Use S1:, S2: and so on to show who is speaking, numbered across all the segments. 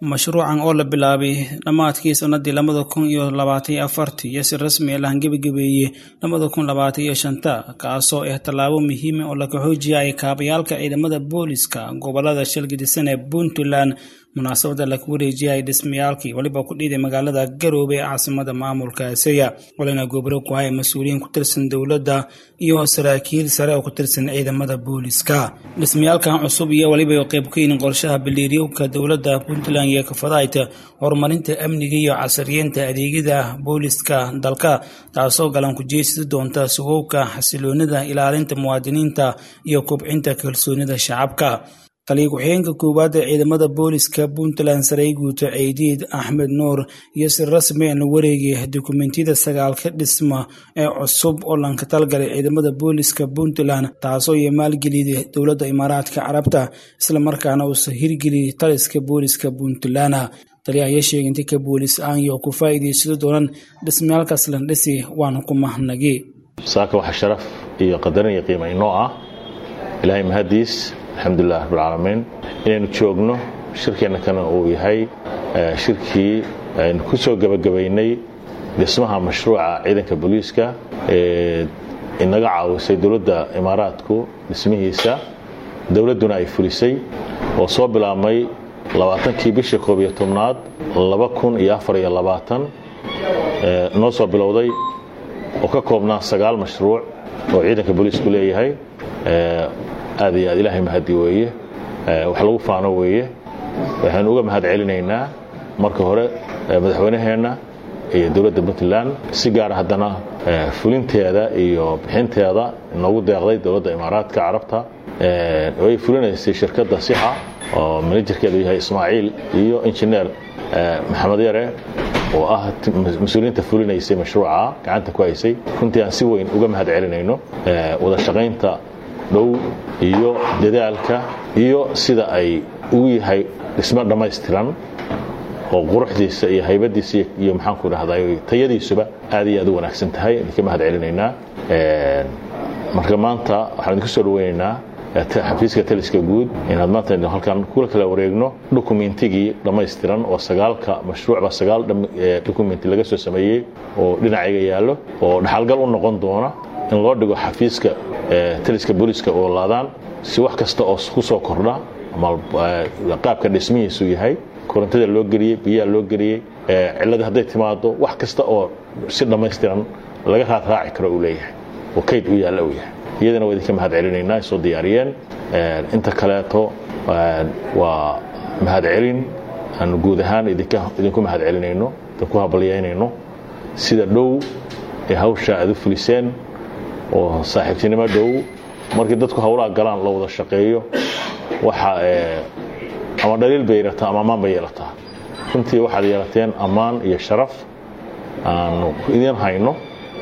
S1: mashruucan oo la bilaabay dhammaadkii sanadii labada kun iyo labaatan iyo afartii iyo si rasmi ah lahangebagebeeyey labada kun labaatan iyo shanta kaasoo ah tallaabo muhiima oo laga xoojiyay kaabayaalka ciidamada booliska gobolada shalgidisan ee puntland munaasabada laga wareejiyay dhismayaalkii weliba ku dhiiday magaalada garoobe ee caasimada maamulka aseya walina gobro ku haya mas-uuliyiin ku tirsan dowladda iyo saraakiil sare oo ku tirsan ciidamada booliska dhismayaalkan cusub iyo weliba qayb ka yihiin qorshaha biliiryowka dowladda puntland iyo kafadayta horumarinta amniga iyo casriyeynta adeegyada booliska dalka taasoo galan ku jeesidi doonta sugowka xasiloonida ilaalinta muwaadiniinta iyo kobcinta kalsoonida shacabka taliya ku-xigeenka koowaad ee ciidamada booliska puntland sarey guuto ceydiid axmed nuur iyo si rasmi la wareegay dukumentiyada sagaalka dhisma ee cusub oo lanka talgalay ciidamada booliska puntland taasoo iyo maalgeliyay dowladda imaaraadka carabta islamarkaana uusa hirgeliyay taliska booliska puntland taliya ayaa sheegay inta ka boolis aan iyo ku faa'iidaysado doonan dhismayaalkaas lan dhisi waana ku mahadnagi
S2: saaka waxa sharaf iyo qadarin iyo qiima inoo ah ilaahay mahadiis alxamdulilah rabbilcaalamiin inaynu joogno shirkeenna kana uu yahay shirkii aynu ku soo gebagabaynay dhismaha mashruuca ciidanka booliiska ee inaga caawisay dowladda imaaraadku dhismihiisa dowladduna ay fulisay oo soo bilaabmay labaatankii bishii koob iyo tobnaad laba kun iyo afar iyo labaatan noo soo bilowday oo ka koobnaa sagaal mashruuc oo ciidanka booliisku leeyahay aad iyo aad ilaahay mahadi weeye wax lagu faano weeye waxaanu uga mahad celinaynaa marka hore madaxweynaheenna iyo dowladda puntland si gaara haddana fulinteeda iyo bixinteeda noogu deeqday dowladda imaaraadka carabta oo ay fulinaysay shirkadda sixa oo manajerkeedu yahay ismaaciil iyo injineer maxamed yare oo ah mas-uuliyiinta fulinaysay mashruuca gacanta ku haysay runtii aan si weyn uga mahad celinayno wada shaqaynta dhow iyo dadaalka iyo sida ay ugu yahay dhismo dhammaystiran oo quruxdiisa iyo haybadiisa iyo maxaanku dhahdaa tayadiisuba aad iyo aad u wanaagsan tahay idinka mahad celinaynaa marka maanta waxaan idinku soo dhaweynaynaa xafiiska taliska guud inaad maanta halkan kula kala wareegno dokumentigii dhammaystiran oo sagaalka mashruucba sagaal dokumenti laga soo sameeyey oo dhinacayga yaallo oo dhaxalgal u noqon doona in loo dhigo xafiiska taliska booliiska oo laadaan si wax kasta oo ku soo kordha ama qaabka dhismihiisu yahay korontada loo geliyey biyaha loo geliyey cilladii hadday timaado wax kasta oo si dhammaystiran laga raadraaci karo uu leeyahay oo kayd u yaalla uu yahay iyadana waa idinka mahad celinaynaa ay soo diyaariyeen inta kaleeto waa mahad celin aanu guud ahaan idinku mahad celinayno idinku habalyaynayno sida dhow ee hawsha aad u fuliseen oo saaxiibtinimo dhow markii dadku hawlaha galaan la wada shaqeeyo waxa ama dhaliil bay yeelataa ama ammaan bay yeelataa runtii waxaad yeelateen ammaan iyo sharaf aanu idiin hayno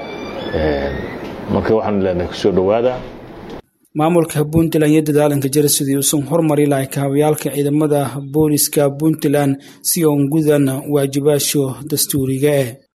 S2: marka waxaanu leenahay kusoo dhowaada
S1: maamulka puntland iyo dadaalanka jira sidii uusan horumari lahay kaabayaalka ciidamada booliska puntland si oon gudan waajibaasho dastuuriga ah